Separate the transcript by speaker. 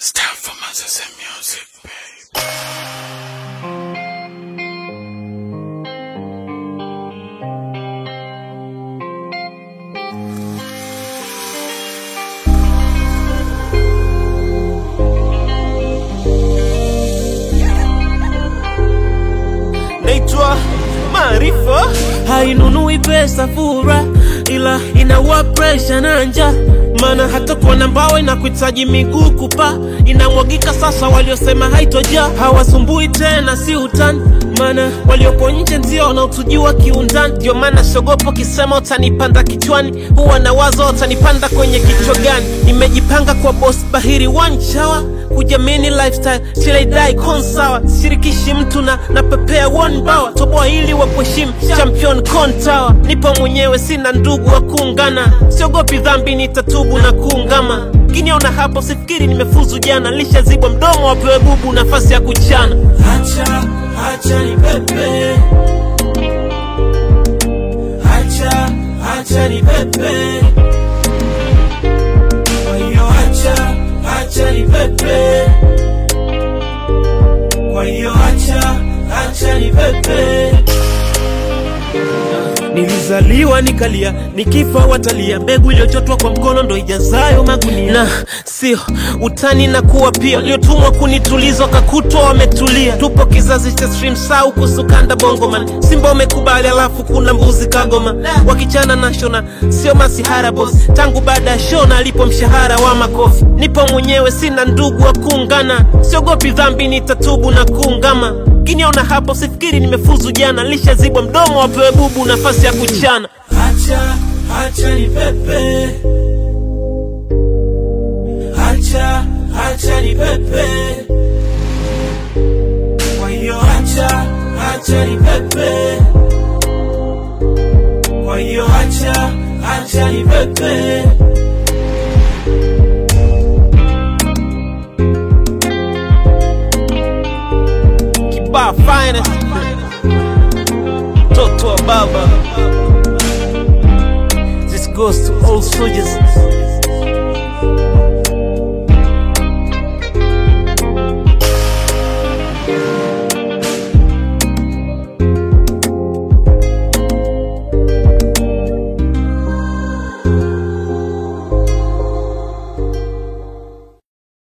Speaker 1: It's time for Manchester music, babe.
Speaker 2: naitwa Maarifa, hainunui pesa fura, ila inaua presha na njaa. Maana hata kuona mbao inakuhitaji miguu kupa, inamwagika sasa. Waliosema haitojaa hawasumbui tena, si utani. Maana waliopo nje ndio wanaotujua kiundani. Ndio maana siogopo kisema utanipanda kichwani, huwa na wazo utanipanda kwenye kichwa gani. Nimejipanga kwa boss bahiri one shower kujamini lifestyle till I die konsawa sirikishi mtu na napepea one bawa toboa ili wakuheshimu champion kontawa nipo mwenyewe sina ndugu wa kuungana siogopi dhambi nitatubu na kuungama kiniona hapo sifikiri nimefuzu jana lishazibwa mdomo wapewe bubu nafasi ya kuchana hacha hacha ni pepe hacha hacha ni pepe kwa hiyo acha acha ni pepe kwa hiyo acha acha ni pepe Nilizaliwa nikalia, nikifa watalia. Mbegu iliyochotwa kwa mkono ndo ijazayo magunia, na sio utani na kuwa pia. Waliotumwa kunituliza wakakutwa wametulia. Tupo kizazi cha stream sau kusukanda bongoman, Simba wamekubali, alafu kuna mbuzi kagoma wakichana na shona, sio masihara boss. Tangu baada ya shona alipo mshahara wa makofi, nipo mwenyewe, sina ndugu wa kuungana. Siogopi dhambi, nitatubu na kuungama kiniona hapo sifikiri nimefuzu jana lishazibwa mdomo wapewe bubu nafasi ya kuchana hacha hacha ni pepe hacha hacha ni pepe kwa hiyo hacha hacha ni pepe kwa hiyo hacha hacha ni pepe Kibaa finest mtoto wa baba This goes to all soldiers